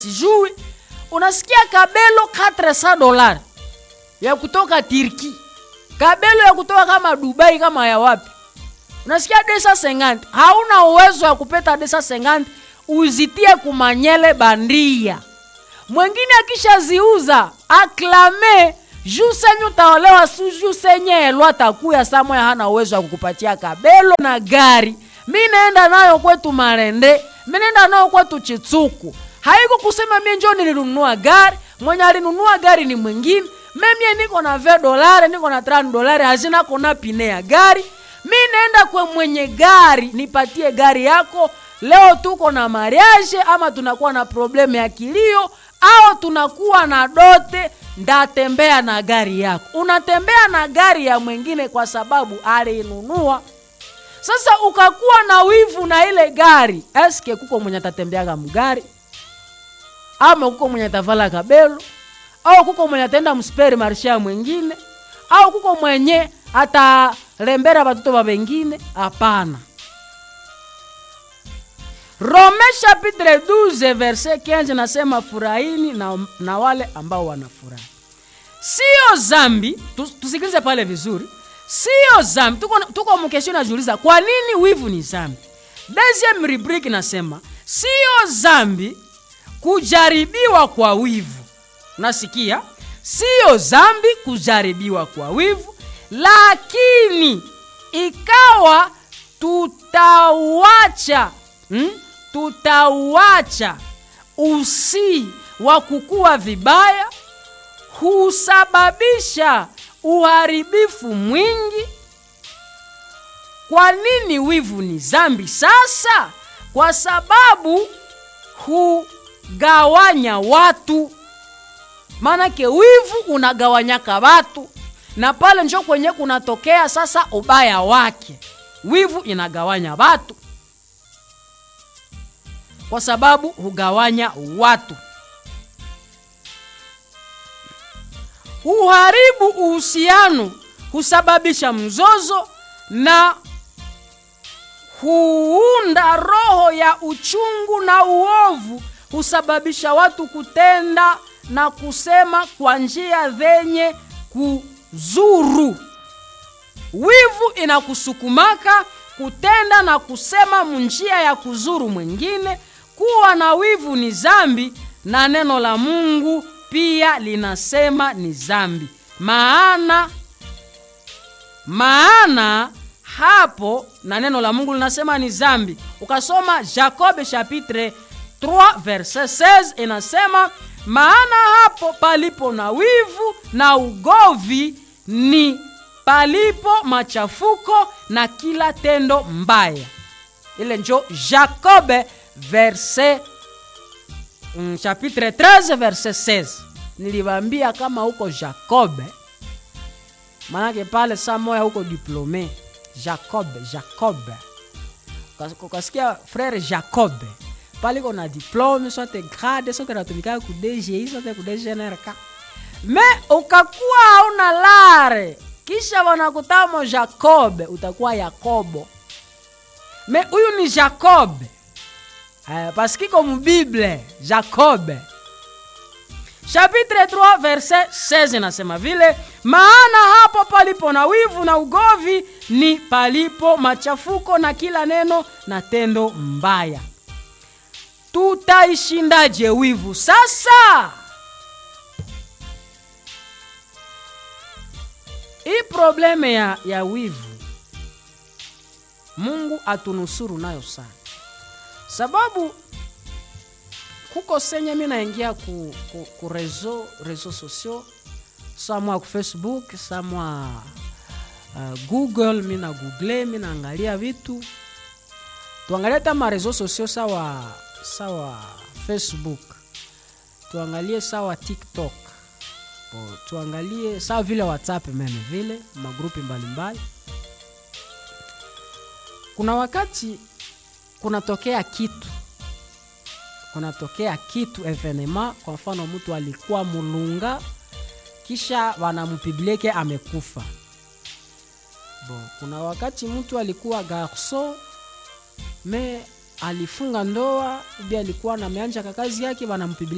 sijui unasikia kabelo 400 dolari ya kutoka Turki, kabelo ya kutoka kama Dubai kama ya wapi, unasikia desa sengandi. Hauna uwezo wa kupeta desa sengandi uzitie kumanyele bandia. Mwengine akishaziuza aklame juu senye utaolewa su juu senye elwa atakuya samoya, hana uwezo wa kukupatia kabelo na gari. Mi naenda nayo kwetu Marende, mi naenda nayo kwetu Chitsuku. Haiko kusema mie njo nilinunua gari, mwenye alinunua gari ni mwingine. Memie niko na ve dolari, niko na tano dolari, hazina kona pine ya gari. Mi naenda kwe mwenye gari, nipatie gari yako. Leo tuko na mariage ama tunakuwa na problemu ya kilio au tunakuwa na dote, ndatembea na gari yako. Unatembea na gari ya mwingine kwa sababu alinunua. Sasa ukakuwa na wivu na ile gari, eske kuko mwenye atatembeaga mgari ama kuko mwenye atavala kabelo au kuko mwenye ataenda msperi marsha mwingine au kuko mwenye atarembera batoto ba bengine? Hapana. Rome chapitre 12 verset 15 nasema furahini na, na wale ambao wanafurahi. Sio zambi, tusikilize pale vizuri. Sio zambi, tuko, tuko mkesho najiuliza kwa nini wivu ni zambi. Deuxième rubrique nasema sio zambi kujaribiwa kwa wivu. Nasikia sio zambi kujaribiwa kwa wivu, lakini ikawa tutauacha hmm? tutauacha usi wa kukua vibaya, husababisha uharibifu mwingi. Kwa nini wivu ni zambi? Sasa kwa sababu hugawanya watu, maanake wivu unagawanyaka watu, na pale njo kwenye kunatokea sasa ubaya wake. Wivu inagawanya watu kwa sababu hugawanya watu, huharibu uhusiano, husababisha mzozo na huunda roho ya uchungu na uovu, husababisha watu kutenda na kusema kwa njia zenye kuzuru. Wivu inakusukumaka kutenda na kusema munjia ya kuzuru mwingine. Kuwa na wivu ni zambi, na neno la Mungu pia linasema ni zambi. Maana maana hapo na neno la Mungu linasema ni zambi. Ukasoma Jakobe chapitre 3 verset 16 inasema, maana hapo palipo na wivu na ugovi ni palipo machafuko na kila tendo mbaya. Ile njo Jakobe verset mm, chapitre 13 verset 16. Niliwaambia kama huko Jakobe, manake pale saa moya huko diplome Jacobe Jacobe, ukasikia frere Jacobe pale iko na diplome sote grade sote natumika ku DGI sote ku DGNRK, me ukakuwa hauna lare kisha wanakutamo Jacobe utakuwa Yakobo. Me huyu ni Jacobe uh, paskiko mubible Jacobe chapitre 3 verset 16 nasema vile, maana hapo palipo na wivu na ugovi ni palipo machafuko na kila neno na tendo mbaya. Tutaishindaje wivu sasa? Hii probleme ya, ya wivu Mungu atunusuru nayo sana, sababu kuko senye mi naingia ku, ku, ku rezo rezo sosio samwa ku Facebook samwa uh, Google mi na google mi naangalia vitu tuangalie hata ma rezo sosio sawa sawa Facebook tuangalie sawa TikTok o, tuangalie sawa vile WhatsApp meme vile magrupi mbalimbali. Kuna wakati kunatokea kitu kunatokea kitu evenema, kwa mfano mtu alikuwa mulunga kisha wanamupiblieke amekufa. Bo, kuna wakati mtu alikuwa garso me alifunga ndoa ubi alikuwa na meanja kakazi yake wanampibilia